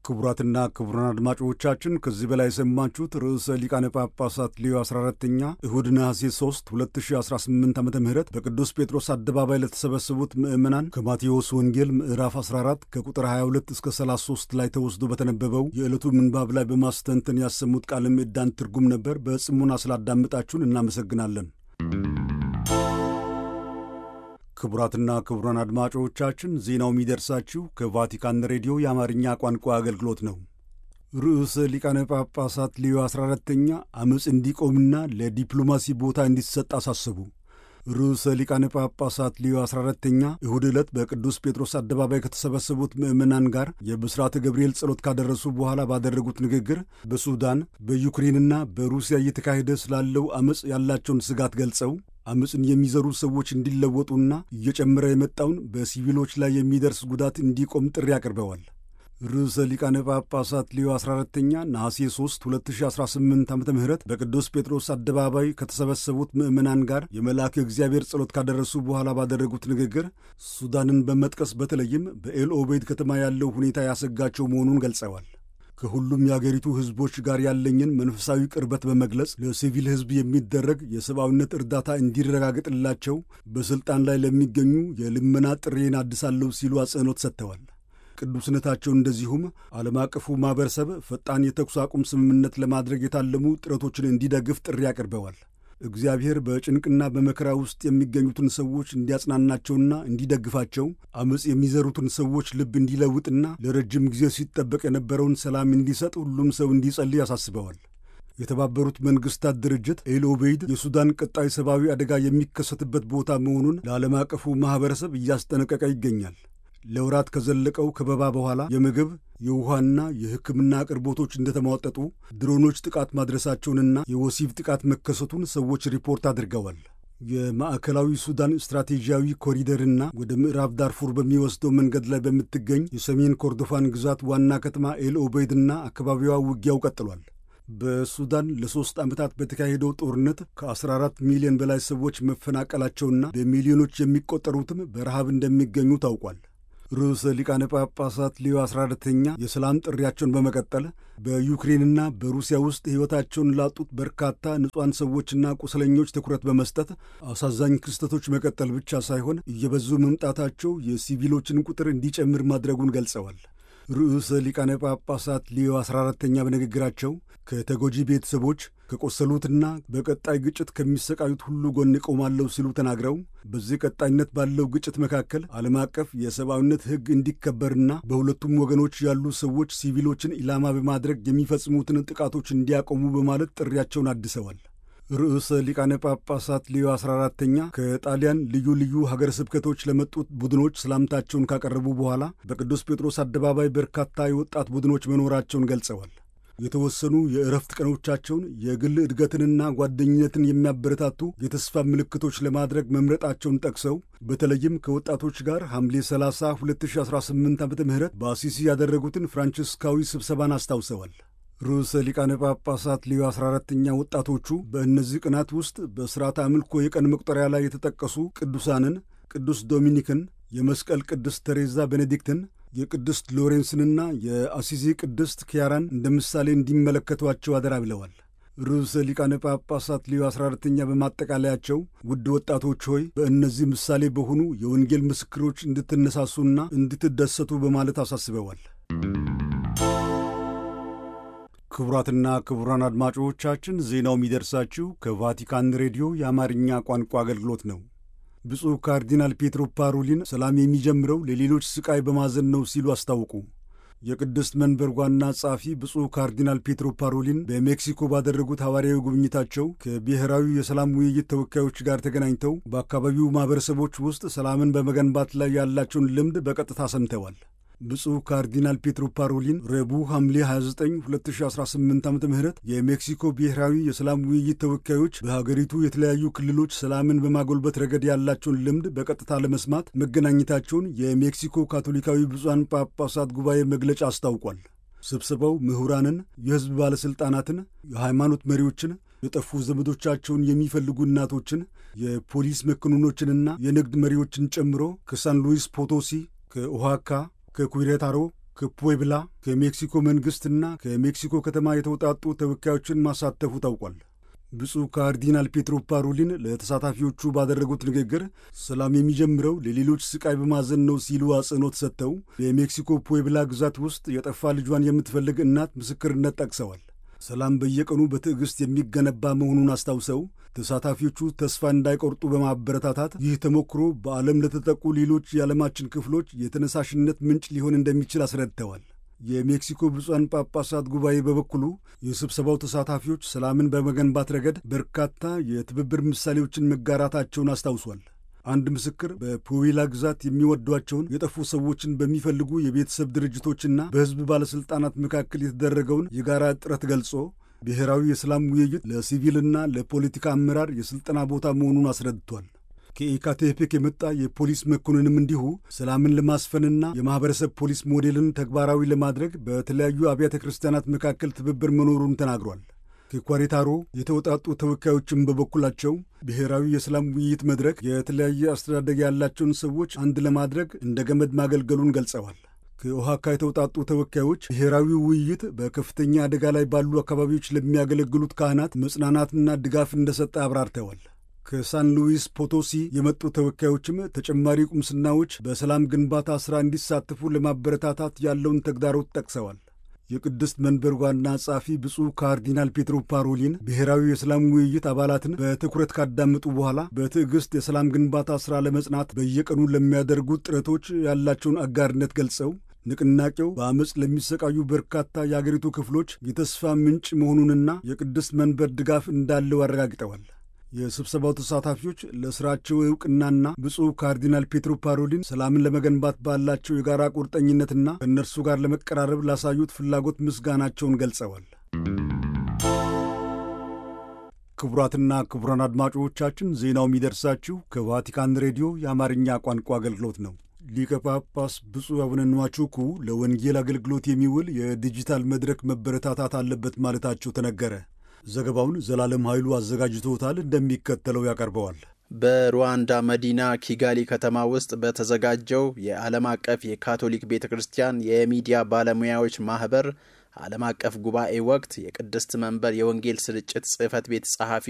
ክቡራትና ክቡራን አድማጮቻችን ከዚህ በላይ የሰማችሁት ርዕሰ ሊቃነ ጳጳሳት ሌዮ 14ተኛ እሁድ ነሐሴ 3 2018 ዓ ም በቅዱስ ጴጥሮስ አደባባይ ለተሰበሰቡት ምዕመናን ከማቴዎስ ወንጌል ምዕራፍ 14 ከቁጥር 22 እስከ 33 ላይ ተወስዶ በተነበበው የዕለቱ ምንባብ ላይ በማስተንተን ያሰሙት ቃለ ምዕዳን ትርጉም ነበር። በጽሙና ስላዳመጣችሁን እናመሰግናለን። ክቡራትና ክቡራን አድማጮቻችን ዜናው የሚደርሳችሁ ከቫቲካን ሬዲዮ የአማርኛ ቋንቋ አገልግሎት ነው። ርዕሰ ሊቃነ ጳጳሳት ሌዮ 14ተኛ ዓመፅ እንዲቆምና ለዲፕሎማሲ ቦታ እንዲሰጥ አሳሰቡ። ርዕሰ ሊቃነ ጳጳሳት ሌዮ 14ተኛ እሁድ ዕለት በቅዱስ ጴጥሮስ አደባባይ ከተሰበሰቡት ምዕመናን ጋር የብስራተ ገብርኤል ጸሎት ካደረሱ በኋላ ባደረጉት ንግግር በሱዳን በዩክሬንና በሩሲያ እየተካሄደ ስላለው ዓመፅ ያላቸውን ስጋት ገልጸው ዓመፅን የሚዘሩ ሰዎች እንዲለወጡና እየጨመረ የመጣውን በሲቪሎች ላይ የሚደርስ ጉዳት እንዲቆም ጥሪ አቅርበዋል። ርዕሰ ሊቃነ ጳጳሳት ሌዮ 14ተኛ ነሐሴ 3 2018 ዓ ም በቅዱስ ጴጥሮስ አደባባይ ከተሰበሰቡት ምዕመናን ጋር የመልአከ እግዚአብሔር ጸሎት ካደረሱ በኋላ ባደረጉት ንግግር ሱዳንን በመጥቀስ በተለይም በኤል ኦቤድ ከተማ ያለው ሁኔታ ያሰጋቸው መሆኑን ገልጸዋል። ከሁሉም የአገሪቱ ሕዝቦች ጋር ያለኝን መንፈሳዊ ቅርበት በመግለጽ ለሲቪል ሕዝብ የሚደረግ የሰብአዊነት እርዳታ እንዲረጋገጥላቸው በሥልጣን ላይ ለሚገኙ የልመና ጥሬን አድሳለሁ ሲሉ አጽንኦት ሰጥተዋል። ቅዱስነታቸው እንደዚሁም ዓለም አቀፉ ማኅበረሰብ ፈጣን የተኩስ አቁም ስምምነት ለማድረግ የታለሙ ጥረቶችን እንዲደግፍ ጥሪ አቅርበዋል። እግዚአብሔር በጭንቅና በመከራ ውስጥ የሚገኙትን ሰዎች እንዲያጽናናቸውና እንዲደግፋቸው ዓመፅ የሚዘሩትን ሰዎች ልብ እንዲለውጥና ለረጅም ጊዜ ሲጠበቅ የነበረውን ሰላም እንዲሰጥ ሁሉም ሰው እንዲጸልይ አሳስበዋል። የተባበሩት መንግሥታት ድርጅት ኤልኦቤይድ የሱዳን ቀጣይ ሰብአዊ አደጋ የሚከሰትበት ቦታ መሆኑን ለዓለም አቀፉ ማኅበረሰብ እያስጠነቀቀ ይገኛል። ለወራት ከዘለቀው ከበባ በኋላ የምግብ የውሃና የሕክምና አቅርቦቶች እንደተሟጠጡ ድሮኖች ጥቃት ማድረሳቸውንና የወሲብ ጥቃት መከሰቱን ሰዎች ሪፖርት አድርገዋል። የማዕከላዊ ሱዳን ስትራቴጂያዊ ኮሪደርና ወደ ምዕራብ ዳርፉር በሚወስደው መንገድ ላይ በምትገኝ የሰሜን ኮርዶፋን ግዛት ዋና ከተማ ኤል ኦቤይድና አካባቢዋ ውጊያው ቀጥሏል። በሱዳን ለሦስት ዓመታት በተካሄደው ጦርነት ከ14 ሚሊዮን በላይ ሰዎች መፈናቀላቸውና በሚሊዮኖች የሚቆጠሩትም በረሃብ እንደሚገኙ ታውቋል። ርዕሰ ሊቃነ ጳጳሳት ሌዮ 14ተኛ የሰላም ጥሪያቸውን በመቀጠል በዩክሬንና በሩሲያ ውስጥ ሕይወታቸውን ላጡት በርካታ ንጹሐን ሰዎችና ቁስለኞች ትኩረት በመስጠት አሳዛኝ ክስተቶች መቀጠል ብቻ ሳይሆን እየበዙ መምጣታቸው የሲቪሎችን ቁጥር እንዲጨምር ማድረጉን ገልጸዋል። ርዕሰ ሊቃነ ጳጳሳት ሌዮ 14ተኛ በንግግራቸው ከተጎጂ ቤተሰቦች ከቆሰሉትና በቀጣይ ግጭት ከሚሰቃዩት ሁሉ ጎን እቆማለሁ ሲሉ ተናግረው በዚህ ቀጣይነት ባለው ግጭት መካከል ዓለም አቀፍ የሰብአዊነት ሕግ እንዲከበርና በሁለቱም ወገኖች ያሉ ሰዎች ሲቪሎችን ኢላማ በማድረግ የሚፈጽሙትን ጥቃቶች እንዲያቆሙ በማለት ጥሪያቸውን አድሰዋል። ርዕሰ ሊቃነ ጳጳሳት ሌዮ 14ተኛ ከጣሊያን ልዩ ልዩ ሀገረ ስብከቶች ለመጡት ቡድኖች ሰላምታቸውን ካቀረቡ በኋላ በቅዱስ ጴጥሮስ አደባባይ በርካታ የወጣት ቡድኖች መኖራቸውን ገልጸዋል። የተወሰኑ የእረፍት ቀኖቻቸውን የግል እድገትንና ጓደኝነትን የሚያበረታቱ የተስፋ ምልክቶች ለማድረግ መምረጣቸውን ጠቅሰው በተለይም ከወጣቶች ጋር ሐምሌ 30 2018 ዓ ም በአሲሲ ያደረጉትን ፍራንቺስካዊ ስብሰባን አስታውሰዋል። ርዕሰ ሊቃነ ጳጳሳት ሌዮ 14ተኛ ወጣቶቹ በእነዚህ ቀናት ውስጥ በሥርዓተ አምልኮ የቀን መቁጠሪያ ላይ የተጠቀሱ ቅዱሳንን ቅዱስ ዶሚኒክን፣ የመስቀል ቅድስት ተሬዛ ቤኔዲክትን የቅድስት ሎሬንስንና የአሲዚ ቅድስት ኪያራን እንደ ምሳሌ እንዲመለከቷቸው አደራ ብለዋል። ርዕሰ ሊቃነ ጳጳሳት ሌዮ 14ተኛ በማጠቃለያቸው ውድ ወጣቶች ሆይ በእነዚህ ምሳሌ በሆኑ የወንጌል ምስክሮች እንድትነሳሱና እንድትደሰቱ በማለት አሳስበዋል። ክቡራትና ክቡራን አድማጮቻችን ዜናው የሚደርሳችሁ ከቫቲካን ሬዲዮ የአማርኛ ቋንቋ አገልግሎት ነው። ብፁዕ ካርዲናል ፔትሮ ፓሮሊን ሰላም የሚጀምረው ለሌሎች ስቃይ በማዘን ነው ሲሉ አስታወቁ። የቅድስት መንበር ዋና ጸሐፊ ብፁዕ ካርዲናል ፔትሮ ፓሮሊን በሜክሲኮ ባደረጉት ሐዋርያዊ ጉብኝታቸው ከብሔራዊ የሰላም ውይይት ተወካዮች ጋር ተገናኝተው በአካባቢው ማኅበረሰቦች ውስጥ ሰላምን በመገንባት ላይ ያላቸውን ልምድ በቀጥታ ሰምተዋል። ብፁዕ ካርዲናል ፔትሮ ፓሮሊን ረቡዕ ሐምሌ 29 2018 ዓ ም የሜክሲኮ ብሔራዊ የሰላም ውይይት ተወካዮች በሀገሪቱ የተለያዩ ክልሎች ሰላምን በማጎልበት ረገድ ያላቸውን ልምድ በቀጥታ ለመስማት መገናኘታቸውን የሜክሲኮ ካቶሊካዊ ብፁዓን ጳጳሳት ጉባኤ መግለጫ አስታውቋል። ስብሰባው ምሁራንን፣ የሕዝብ ባለሥልጣናትን፣ የሃይማኖት መሪዎችን የጠፉ ዘመዶቻቸውን የሚፈልጉ እናቶችን፣ የፖሊስ መኮንኖችንና የንግድ መሪዎችን ጨምሮ ከሳን ሉዊስ ፖቶሲ፣ ከኦሃካ ከኩሬታሮ ከፑዌብላ ከሜክሲኮ መንግሥትና ከሜክሲኮ ከተማ የተውጣጡ ተወካዮችን ማሳተፉ ታውቋል። ብፁዕ ካርዲናል ፔትሮ ፓሮሊን ለተሳታፊዎቹ ባደረጉት ንግግር ሰላም የሚጀምረው ለሌሎች ስቃይ በማዘን ነው ሲሉ አጽንኦት ሰጥተው የሜክሲኮ ፑዌብላ ግዛት ውስጥ የጠፋ ልጇን የምትፈልግ እናት ምስክርነት ጠቅሰዋል። ሰላም በየቀኑ በትዕግሥት የሚገነባ መሆኑን አስታውሰው ተሳታፊዎቹ ተስፋ እንዳይቆርጡ በማበረታታት ይህ ተሞክሮ በዓለም ለተጠቁ ሌሎች የዓለማችን ክፍሎች የተነሳሽነት ምንጭ ሊሆን እንደሚችል አስረድተዋል። የሜክሲኮ ብፁዓን ጳጳሳት ጉባኤ በበኩሉ የስብሰባው ተሳታፊዎች ሰላምን በመገንባት ረገድ በርካታ የትብብር ምሳሌዎችን መጋራታቸውን አስታውሷል። አንድ ምስክር በፑዌብላ ግዛት የሚወዷቸውን የጠፉ ሰዎችን በሚፈልጉ የቤተሰብ ድርጅቶችና በሕዝብ ባለሥልጣናት መካከል የተደረገውን የጋራ ጥረት ገልጾ ብሔራዊ የሰላም ውይይት ለሲቪልና ለፖለቲካ አመራር የሥልጠና ቦታ መሆኑን አስረድቷል። ከኢካቴፔክ የመጣ የፖሊስ መኮንንም እንዲሁ ሰላምን ለማስፈንና የማኅበረሰብ ፖሊስ ሞዴልን ተግባራዊ ለማድረግ በተለያዩ አብያተ ክርስቲያናት መካከል ትብብር መኖሩን ተናግሯል። ከኳሬታሮ የተውጣጡ ተወካዮችም በበኩላቸው ብሔራዊ የሰላም ውይይት መድረክ የተለያየ አስተዳደግ ያላቸውን ሰዎች አንድ ለማድረግ እንደ ገመድ ማገልገሉን ገልጸዋል። ከኦሃካ የተውጣጡ ተወካዮች ብሔራዊ ውይይት በከፍተኛ አደጋ ላይ ባሉ አካባቢዎች ለሚያገለግሉት ካህናት መጽናናትና ድጋፍ እንደሰጠ አብራርተዋል። ከሳን ሉዊስ ፖቶሲ የመጡ ተወካዮችም ተጨማሪ ቁምስናዎች በሰላም ግንባታ ሥራ እንዲሳተፉ ለማበረታታት ያለውን ተግዳሮት ጠቅሰዋል። የቅድስት መንበር ዋና ጸሐፊ ብፁዕ ካርዲናል ፔትሮ ፓሮሊን ብሔራዊ የሰላም ውይይት አባላትን በትኩረት ካዳመጡ በኋላ በትዕግሥት የሰላም ግንባታ ሥራ ለመጽናት በየቀኑ ለሚያደርጉት ጥረቶች ያላቸውን አጋርነት ገልጸው ንቅናቄው በአመፅ ለሚሰቃዩ በርካታ የአገሪቱ ክፍሎች የተስፋ ምንጭ መሆኑንና የቅድስት መንበር ድጋፍ እንዳለው አረጋግጠዋል። የስብሰባው ተሳታፊዎች ለሥራቸው ዕውቅናና ብፁዕ ካርዲናል ፔትሮ ፓሮሊን ሰላምን ለመገንባት ባላቸው የጋራ ቁርጠኝነትና ከእነርሱ ጋር ለመቀራረብ ላሳዩት ፍላጎት ምስጋናቸውን ገልጸዋል። ክቡራትና ክቡራን አድማጮቻችን ዜናው የሚደርሳችሁ ከቫቲካን ሬዲዮ የአማርኛ ቋንቋ አገልግሎት ነው። ሊቀ ጳጳስ ብፁዕ አቡነ ንዋቹኩ ለወንጌል አገልግሎት የሚውል የዲጂታል መድረክ መበረታታት አለበት ማለታቸው ተነገረ። ዘገባውን ዘላለም ኃይሉ አዘጋጅቶታል፣ እንደሚከተለው ያቀርበዋል። በሩዋንዳ መዲና ኪጋሊ ከተማ ውስጥ በተዘጋጀው የዓለም አቀፍ የካቶሊክ ቤተ ክርስቲያን የሚዲያ ባለሙያዎች ማኅበር ዓለም አቀፍ ጉባኤ ወቅት የቅድስት መንበር የወንጌል ስርጭት ጽሕፈት ቤት ጸሐፊ